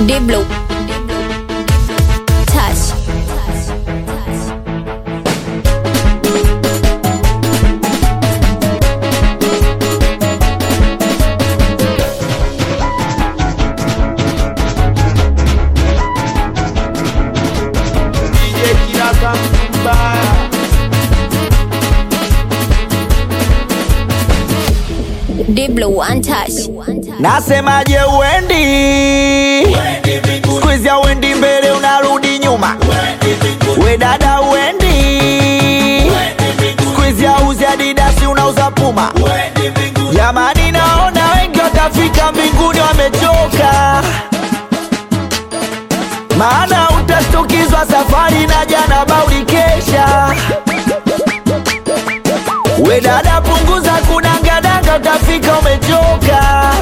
Diblo. Touch. DJ Kiraka mbaya Diblo one touch. Nasemaje uendi Squeeze ya uendi mbele unarudi nyuma We dada uendi Squeeze ya uzi adidasi unauza puma Jamani naona wengi watafika mbinguni wamechoka Maana utastukizwa safari na jana bauli kesha We dada punguza kudangadanga utafika umechoka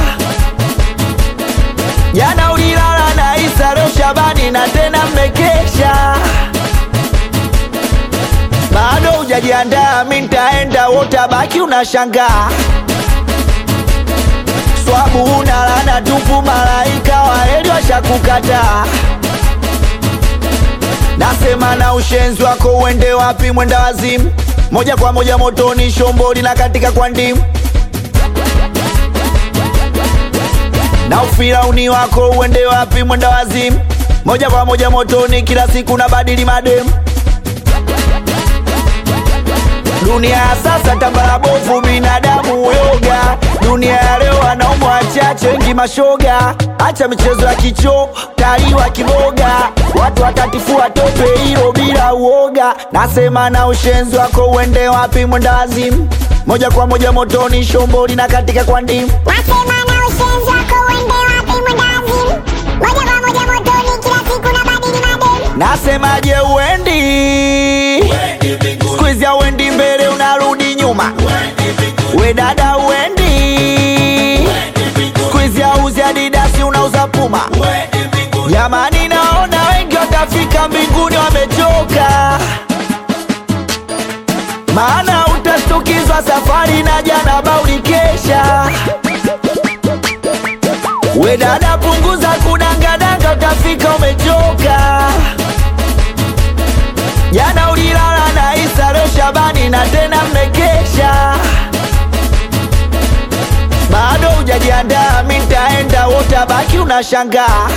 Jana ulilala na Isa leo Shabani na tena mmekesha bado hujajiandaa, mi nitaenda wotabaki unashangaa swabu una lana tupu, malaika wa heri washakukataa. Nasema na ushenzi wako uende wapi, mwenda wazimu, moja kwa moja motoni, shomboli na katika kwa ndimu na ufirauni wako uende wapi, mwenda wazimu, moja kwa moja motoni, kila siku na badili mademu Dunia ya sasa tambara bovu, binadamu yoga. Dunia ya leo wanaume wachache, wengi mashoga. Acha michezo ya kicho, taliwa kiboga. Watu watatifua tope hilo bila uoga. Nasema na ushenzi wako uende wapi, mwenda wazimu, moja kwa moja motoni, shomboli na katika kwa ndimu. Nasema na ushenzi wako uende wapi mwenda wazimu Moja kwa moja motoni kila siku na badili mademu Nasemaje uendi Squeeze ya uendi mbele unarudi nyuma We dada uendi Squeeze ya uzi adidasi unauza puma Jamani naona wengi watafika mbinguni wamechoka Maana utastukizwa safari na jana bauli kesha We dada punguza kudangadanga utafika umechoka Jana ulilala na Isa leo Shabani na tena mmekesha bado hujajiandaa, mi nitaenda wotabaki unashangaa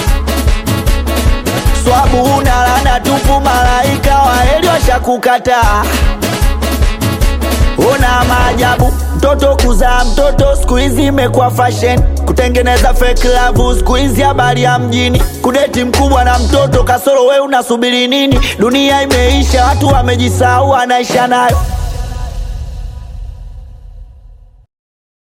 swabu una lana tupu, malaika wa heri washakukataa. Ona maajabu, mtoto kuzaa mtoto siku hizi imekuwa fashion, kutengeneza fake love siku hizi habari ya mjini, kudeti mkubwa na mtoto kasoro, we unasubiri nini? Dunia imeisha, watu wamejisahau, anaisha nayo